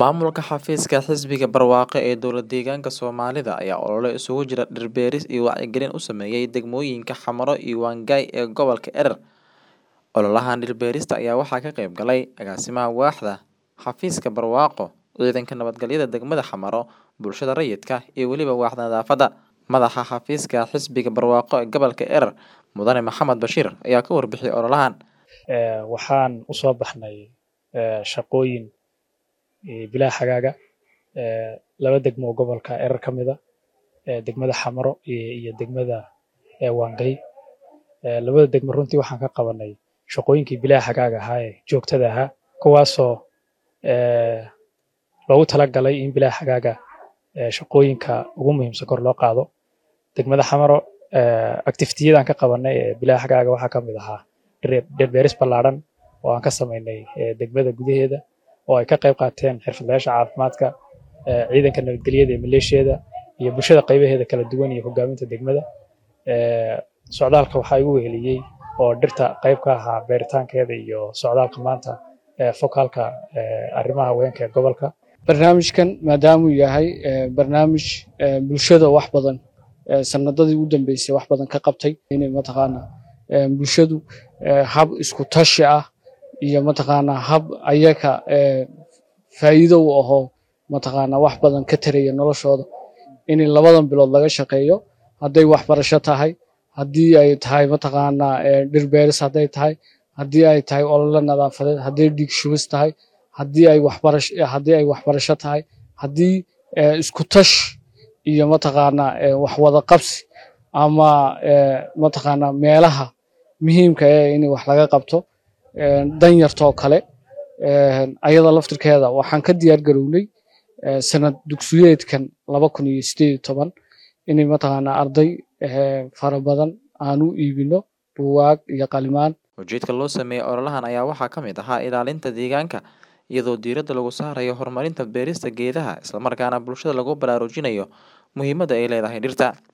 Maamulka xafiiska xisbiga barwaaqo ee dowlad-deegaanka Soomaalida ayaa olole isugu jira dhir beeris iyo wacyigelin u sameeyay degmooyinka Xamaro iyo Wangay ee gobolka Erer. Ololahan dhir beerista ayaa waxaa ka qayb galay agaasimaha waaxda xafiiska barwaaqo, ciidanka nabadgelyada degmada Xamaro, bulshada rayidka iyo weliba waaxda nadaafadda. Madaxa xafiiska xisbiga barwaaqo ee gobolka Erer, Mudane Maxamed Bashiir ayaa ka warbixiyay ololahan. waxaan u soo baxnay shaqooyin bilaa xagaaga laba degmo oo gobolka Erer ka mid ah degmada Xamaro iyo degmada Wangay labada degmo runtii waxaan ka qabanay shaqooyinkii bilaa xagaaga ahaa ee joogtada ahaa kuwaasoo loogu talagalay in bilaa xagaaga shaqooyinka ugu muhiimsan kor loo qaado degmada Xamaro activity-yadan ka qabanay ee bilaa xagaaga waxaa ka mid ahaa dhir beeris ballaaran oo aan ka samaynay degmada gudaheeda oo ay ka qayb qaateen xirfadlayaasha caafimaadka ciidanka nabadgelyada ee maleeshiyada iyo bulshada qaybaheeda kala duwan iyo hogaaminta degmada socdaalka waxaa igu weheliyey oo dhirta qayb ka ahaa beeritaankeeda iyo socdaalka maanta fokaalka arrimaha haweenka ee gobolka barnaamijkan maadaama uu yahay barnaamij bulshada wax badan sanadadii u dambeysay wax badan ka qabtay inay mataqaana bulshadu hab isku tashi ah iyo mataqaana hab ayaga faa'iido u ahoo mataqaana wax badan ka taraya noloshooda in labadan bilood laga shaqeeyo hadday waxbarasho tahay haddii ay tahay mataqaana dhir beeris hadday tahay haddii ay tahay olole nadaafadeed hadday dhiig shubis tahay haddii ay waxbarasho haddii ay waxbarasho tahay haddii isku tash iyo mataqaana wax wada qabsi ama mataqaana meelaha muhiimka ee in wax laga qabto danyartoo kale ayada laftirkeeda waxaan ka diyaar garownay sanad dugsiyeedkan laba kun iyo sideed iyo toban inay mataqaana arday fara badan aan u iibino buugaag iyo qalimaan ujeedka loo sameeyey ololahan ayaa waxaa ka mid ahaa ilaalinta deegaanka iyadoo diiradda lagu saarayo horumarinta beerista geedaha islamarkaana bulshada lagu baraarujinayo muhiimadda ay leedahay dhirta